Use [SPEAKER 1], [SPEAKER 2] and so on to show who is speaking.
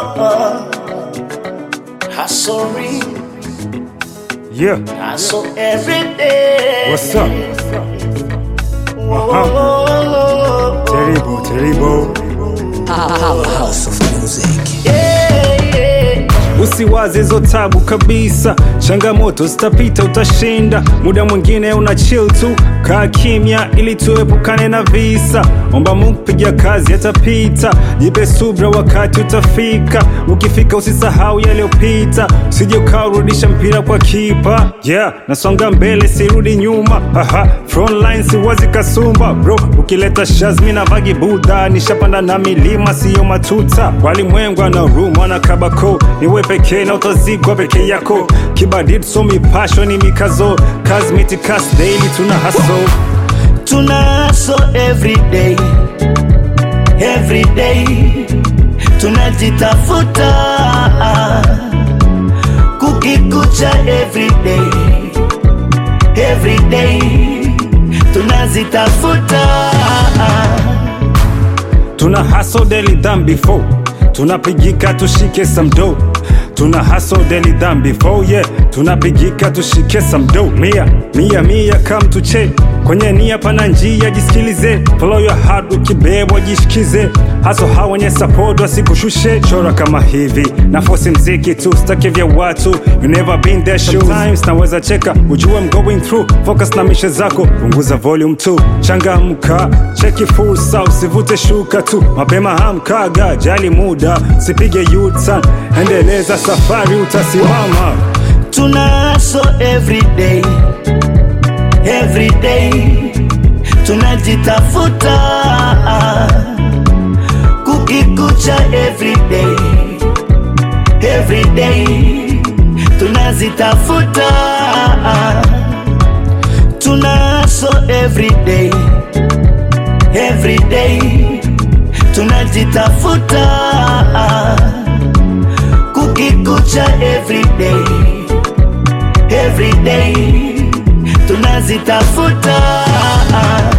[SPEAKER 1] Hustling,
[SPEAKER 2] Yeah,
[SPEAKER 1] hustle every day.
[SPEAKER 2] what's up?
[SPEAKER 1] Oh,
[SPEAKER 2] Terrible, terrible.
[SPEAKER 3] House of Music.
[SPEAKER 1] yeah, yeah.
[SPEAKER 2] Usiwaze hizo tabu kabisa, changamoto zitapita, utashinda. Muda mwingine una chill tu, kaa kimya ili tuepukane na visa. Omba Mungu, piga kazi, yatapita. Jipe subra, wakati utafika. Ukifika usisahau yaliyopita, usije ukaurudisha mpira kwa kipa. Yeah, nasonga mbele, sirudi nyuma. Aha, frontline siwazi kasumba bro, ukileta shazmi na vagi buda, nishapanda na milima, siyo matuta. Walimwengu ana room wana kabako, niwe pekee na utazikwa peke yako. Kibadid so mipasho ni mikazo, kazi mitikas daily tuna hustle.
[SPEAKER 1] Tuna hustle every day, every day. Tunajitafuta kukikucha every day, every day. Tunazitafuta
[SPEAKER 2] Tuna hustle daily than before, tunapigika tushike some dough. Tuna hustle daily than before, yeah, tunapigika tushike some dough. Mia mia mia, come to che kwenye nia pana njia, jisikilize, follow your heart, ukibebwa jishikize. Hustle hawa wenye support wasikushushe, chora kama hivi na force mziki tu, staki vya watu, you never been there shoes. Sometimes naweza cheka, ujue I'm going through, focus na mishe zako, punguza volume tu, changamka, cheki fursa, usivute shuka tu, mapema hamkaga, jali muda, sipige U-turn, endeleza safari, utasimama.
[SPEAKER 1] Tuna hustle every day, every day. Tunajitafuta kukikucha every day, every day. Tunazitafuta tuna hustle every day, every day. Tunajitafuta kukikucha every day every day tunazitafuta